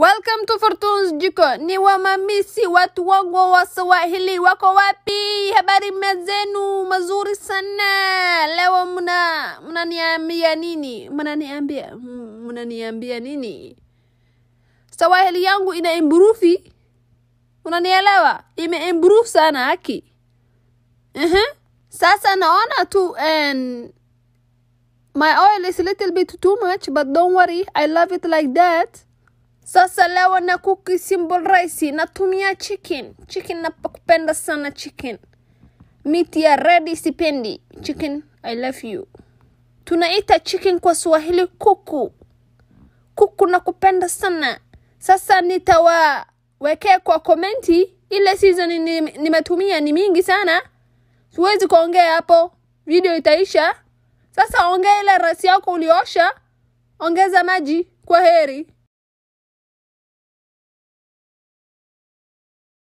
Welcome to Fortune's Jiko. Ni wamamisi watu wangu wa Swahili wako wapi? Habari mezenu mazuri sana. Leo mna mnaniambia nini? Mnaniambia mm, mnaniambia nini? Swahili yangu ina improve. Unanielewa? Ime improve sana haki. Uh-huh. Sasa naona tu and my oil is a little bit too much but don't worry I love it like that. Sasa leo na kuki simple rice natumia chicken. Chicken napakupenda sana chicken. Meat ya ready sipendi. Chicken I love you. Tunaita chicken kwa Swahili kuku. Kuku nakupenda sana. Sasa nitawawekea kwa komenti ile season ni- nimetumia ni mingi sana. Siwezi kuongea hapo, video itaisha. Sasa ongea ile rasi yako uliosha, ongeza maji. Kwa heri.